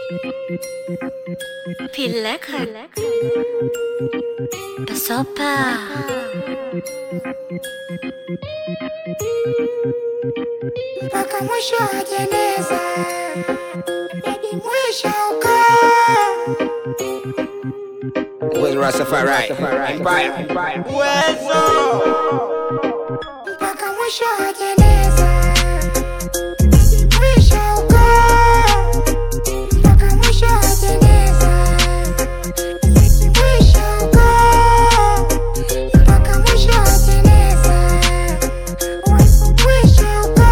Pileka Pasopa mpaka mwisho wa jeneza, hadi mwisho uko With Rastafari Empire. mpaka mwisho wa jeneza, hadi mwisho uko mpaka mwisho wa jeneza, hadi mwisho uko mpaka mwisho wa jeneza, mwisho uko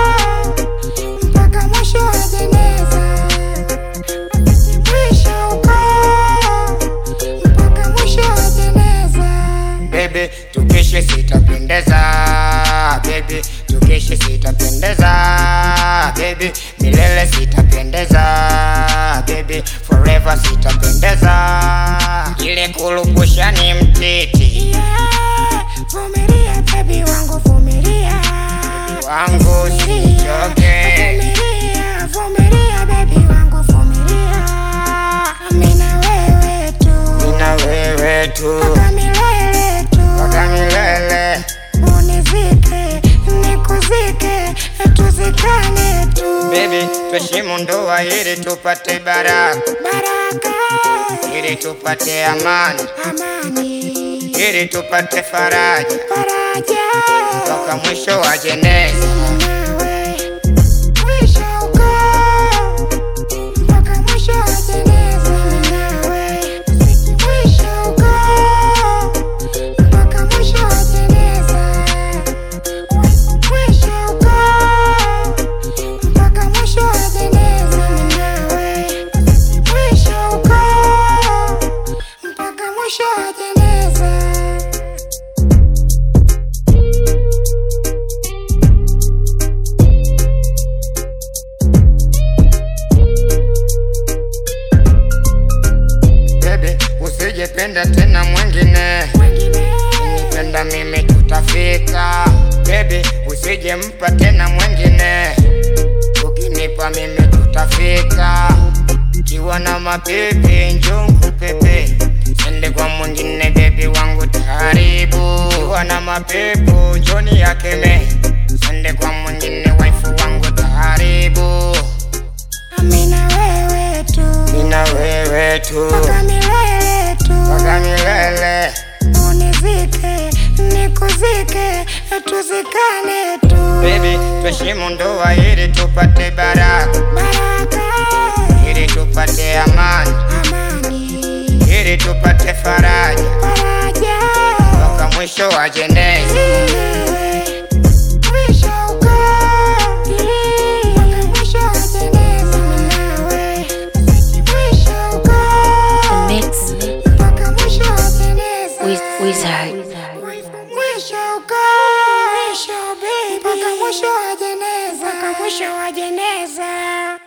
mpaka mwisho wa jeneza, hadi mwisho uko mpaka mwisho wa jeneza. Baby, tukeshe sitapendeza Baby, tukeshe sitapendeza Baby, milele sitapendeza Baby, forever sitapendeza Ile kulupusha ni mtiti Yeah, vumilia baby wangu vumilia wangu sichoke Vumilia, vumilia baby wangu vumilia Mimi na wewe tu Nina wewe tu mpaka milele tu Mpaka milele Unizike, nikuzike, tuzikane tu Baby, tuheshimu ndoa ili tupate baraka Baraka, Ili tupate amani amani, Ili tupate faraja faraja Toka mwisho wa jeneza nawe mwisho uko mpaka mwisho wa jeneza nawe mwisho uko mpaka mwisho wa jeneza mwisho uko mpaka mwisho wa jeneza nawe mwisho uko mpaka mwisho wa jeneza Baby, usijependa tena mwingine Nipenda mimi tutafika Baby, usijempa tena mwingine Ukinipa mimi tutafika Kiwa na mapepe njongu pepe Sende kwa mwingine baby wangu taharibu Kiwa na mapepo njoni yakeme Sende kwa mwingine waifu wangu taharibu Mimi na wewe tu Nina wewe tu mpaka milele tu Mpaka milele unizike nikuzike tuzikane tu Baby, tuheshimu ndoa ili tupate baraka, baraka ili tupate amani, amani ili tupate faraja faraja toka mwisho wa jeneza. Nawe, mwisho uko mpaka mwisho wa jeneza nawe mwisho uko Mix mpaka mwisho wa jeneza with Wizard Mwisho uko mwisho baby mpaka mwisho wa jeneza mpaka mwisho wa jeneza